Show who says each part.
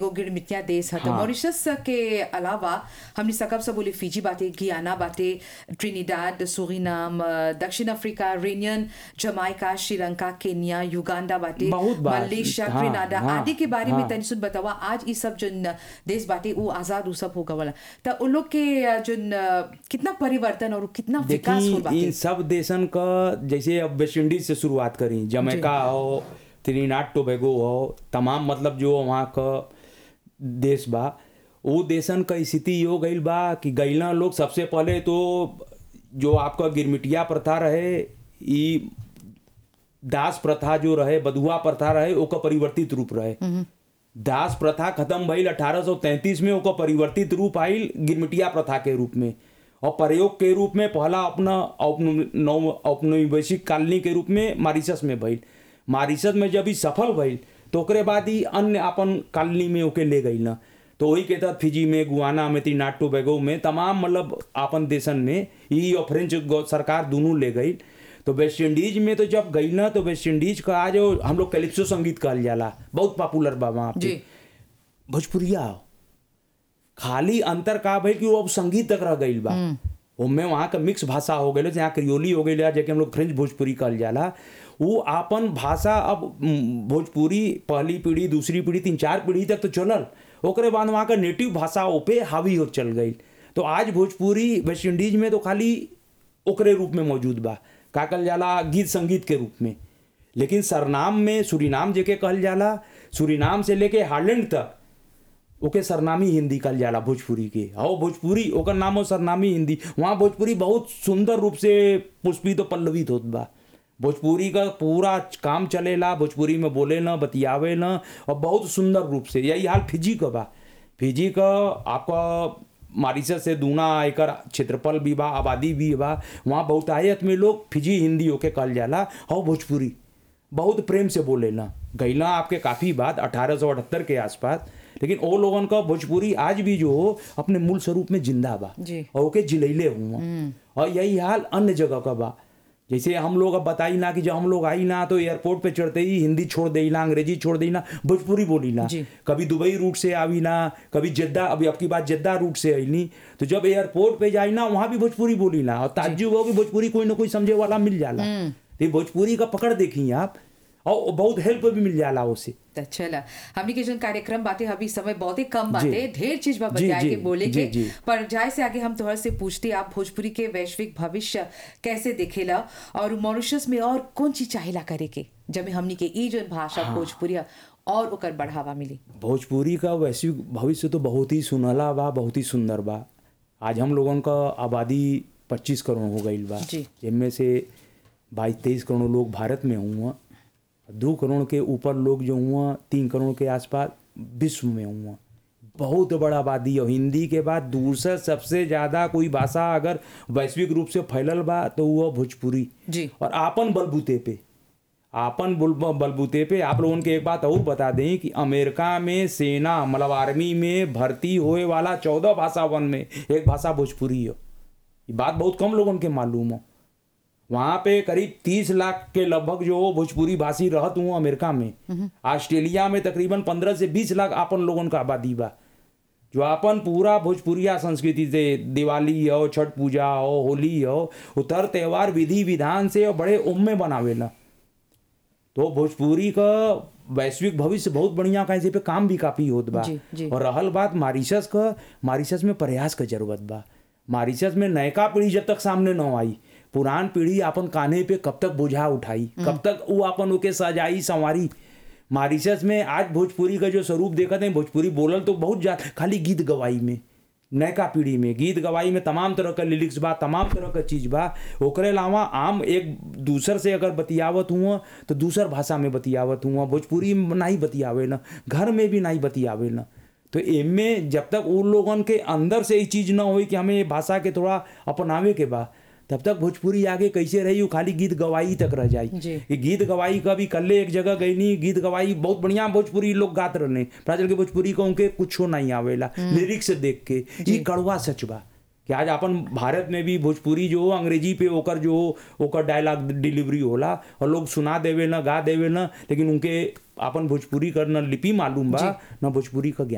Speaker 1: गिरमिटिया देश है तो
Speaker 2: हाँ।
Speaker 1: मॉरिशस के अलावा हमने सकब से बोले फिजी बाटे गियाना बाटे ट्रिनिडाड सुरीनाम अ, दक्षिण Africa Reunion Jamaica Sri Lanka Kenya Uganda बाटे
Speaker 2: बहुत बात।
Speaker 1: मलेशिया
Speaker 2: हाँ,
Speaker 1: ग्रेनाडा
Speaker 2: हाँ,
Speaker 1: आदि के बारे में
Speaker 2: हाँ।
Speaker 1: तनि सुन बतावा आज ये सब जो देश बाटे वो आजाद वो सब हो गवला तो उन लोग के अ, जो कितना परिवर्तन और कितना विकास हो
Speaker 2: देखी
Speaker 1: बाटे
Speaker 2: इन सब देशन का जैसे अब वेस्ट इंडीज से शुरुआत करी जमैका हो त्रिनाड टोबैगो हो तमाम मतलब जो वहाँ का देश बा वो देशन का स्थिति यो गईल बा कि गईला लोग सबसे पहले तो जो आपका गिरमिटिया प्रथा रहे ई दास प्रथा जो रहे बधुआ प्रथा रहे ओकर परिवर्तित रूप रहे दास प्रथा खत्म भइल 1833 में ओकर परिवर्तित रूप आइल गिरमिटिया प्रथा के रूप में और प्रयोग के रूप में पहला अपना औपनि- नौ औपनिवेशिक कॉलोनी के रूप में मारिशस में भइल मारिशस में जब ई सफल भइल तो ओकरे बाद ही अन्य अपन कॉलोनी में ओके ले गई ना तो वही के तहत फिजी में गुआना में त्रिनाड टोबैगो में तमाम मतलब अपन देशन में ई और फ्रेंच गौ- सरकार दोनों ले गई तो वेस्ट इंडीज में तो जब गई ना तो वेस्ट इंडीज का आज वो हम लोग कैलिप्सो संगीत कहल जाला बहुत पॉपुलर बा वहाँ पे
Speaker 1: जी
Speaker 2: भोजपुरिया हो। खाली अंतर का भइल कि वो अब संगीत तक रह गईल बा उनमें वहाँ का मिक्स भाषा हो गई जहाँ क्रियोली हो गई जैसे हम लोग फ्रेंच भोजपुरी कहल जाला वो आपन भाषा अब म, भोजपुरी पहली पीढ़ी दूसरी पीढ़ी तीन चार पीढ़ी तक तो चलल ओकरे बाद वहाँ का नेटिव भाषा पे हावी हो चल गई तो आज भोजपुरी वेस्ट इंडीज में तो खाली ओकरे रूप में मौजूद बा का कहल जाला गीत संगीत के रूप में लेकिन सरनाम में सुरीनाम जेके कहल जाला सुरीनाम से लेके हार्लैंड तक ओके सरनामी हिंदी कहल जाला भोजपुरी के और भोजपुरी ओकर नाम हो सरनामी हिंदी वहाँ भोजपुरी बहुत सुंदर रूप से पुष्पित और पल्लवित होत बा भोजपुरी का पूरा काम चलेला भोजपुरी में बोले ना बतियावे ना और बहुत सुंदर रूप से यही हाल फिजी का बा फिजी का आपका मारिशस से दूना एकर क्षेत्रफल भी बा आबादी भी बा वहाँ बहुतायत में लोग फिजी हिंदी होके कहल जाला और भोजपुरी बहुत प्रेम से बोले ना गैला आपके काफ़ी बात अठारह के आसपास लेकिन वो लोगन का भोजपुरी आज भी जो हो अपने मूल स्वरूप में जिंदा बा
Speaker 1: जी।
Speaker 2: और ओके जिलैले हुआ और यही हाल अन्य जगह का बा जैसे हम लोग अब बताई ना कि जब हम लोग आई ना तो एयरपोर्ट पे चढ़ते ही हिंदी छोड़ देई ना अंग्रेजी छोड़ देई ना भोजपुरी बोली ना
Speaker 1: जी।
Speaker 2: कभी दुबई रूट से आवी ना कभी जद्दा अभी आपकी बात जद्दा रूट से आईनी तो जब एयरपोर्ट पे जाई ना वहां भी भोजपुरी बोली ना और ताज्जुब हो कि भोजपुरी कोई ना कोई समझे वाला मिल जाला तो ये भोजपुरी का पकड़ देखी आप और बहुत हेल्प भी मिल जाला उससे
Speaker 1: तो चला हमनी के जो कार्यक्रम बाटे अभी समय बहुत ही कम
Speaker 2: जी।
Speaker 1: बाटे ढेर चीज बा
Speaker 2: जी,
Speaker 1: बतियाए
Speaker 2: जी,
Speaker 1: के बोले
Speaker 2: जी,
Speaker 1: के
Speaker 2: जी।
Speaker 1: पर जाए से आगे हम तोहर से पूछते आप भोजपुरी के वैश्विक भविष्य कैसे देखेला और मॉरिशस में और कौन चीज चाहेला करे के जब हमनी के ई जो भाषा भोजपुरी है, और ओकर बढ़ावा मिली
Speaker 2: भोजपुरी का वैश्विक भविष्य तो बहुत ही सुनहला बा बहुत ही सुंदर बा आज हम लोगन का आबादी पच्चीस करोड़ हो गई बा
Speaker 1: जी।
Speaker 2: जिनमें से बाईस तेईस करोड़ लोग भारत में हुआ दो करोड़ के ऊपर लोग जो हुआ तीन करोड़ के आसपास विश्व में हुआ बहुत बड़ा आबादी और हिंदी के बाद दूसरा सबसे ज़्यादा कोई भाषा अगर वैश्विक रूप से फैलल बा तो वो भोजपुरी
Speaker 1: जी
Speaker 2: और आपन बलबूते पे आपन बुल- बलबूते पे आप लोगों के एक बात और बता दें कि अमेरिका में सेना मतलब आर्मी में भर्ती होए वाला चौदह भाषा वन में एक भाषा भोजपुरी हो ये बात बहुत कम लोगों के मालूम हो वहाँ पे करीब तीस लाख के लगभग जो भोजपुरी भाषी रहत हुआ अमेरिका में ऑस्ट्रेलिया में तकरीबन पंद्रह से बीस लाख आपन लोगन का आबादी बा जो अपन पूरा भोजपुरिया संस्कृति से दिवाली हो छठ पूजा हो होली हो उतर त्योहार विधि विधान से और बड़े उम में बनावेला तो भोजपुरी का वैश्विक भविष्य बहुत बढ़िया कहीं से पे काम भी काफी होत बा
Speaker 1: जी, जी।
Speaker 2: और रहल बात मारिशस का मारिशस में प्रयास का जरूरत बा मारिशस में नयका पीढ़ी जब तक सामने न आई पुरान पीढ़ी अपन कान्हे पे कब तक बोझा उठाई कब तक वो अपन ओके सजाई संवारी मारिशस में आज भोजपुरी का जो स्वरूप देखते हैं भोजपुरी बोलल तो बहुत जा खाली गीत गवाई में नयका पीढ़ी में गीत गवाई में तमाम तरह का लिरिक्स बा तमाम तरह का चीज बा ओकरे अलावा आम एक दूसर से अगर बतियावत हुआ तो दूसर भाषा में बतियावत हुआ भोजपुरी में नहीं बतियावे ना घर में भी नहीं बतियावे ना तो एमे जब तक उन लोगन के अंदर से ये चीज ना होई कि हमें ये भाषा के थोड़ा अपनावे के बा तब तक भोजपुरी आगे कैसे रही वो खाली गीत गवाई तक रह जाई
Speaker 1: जी।
Speaker 2: कि गीत गवाई का भी कल्ले एक जगह गई नहीं गीत गवाई बहुत बढ़िया भोजपुरी लोग गात रहने प्राचल के भोजपुरी को उनके कुछ नहीं आवेला लिरिक्स देख के ये कड़वा सच बा कि आज अपन भारत में भी भोजपुरी जो हो अंग्रेजी पे ओकर जो हो ओकर डायलॉग डिलीवरी होला और लोग सुना देवे ना गा देवे ना लेकिन उनके अपन भोजपुरी कर न लिपि मालूम बा न भोजपुरी का ज्ञान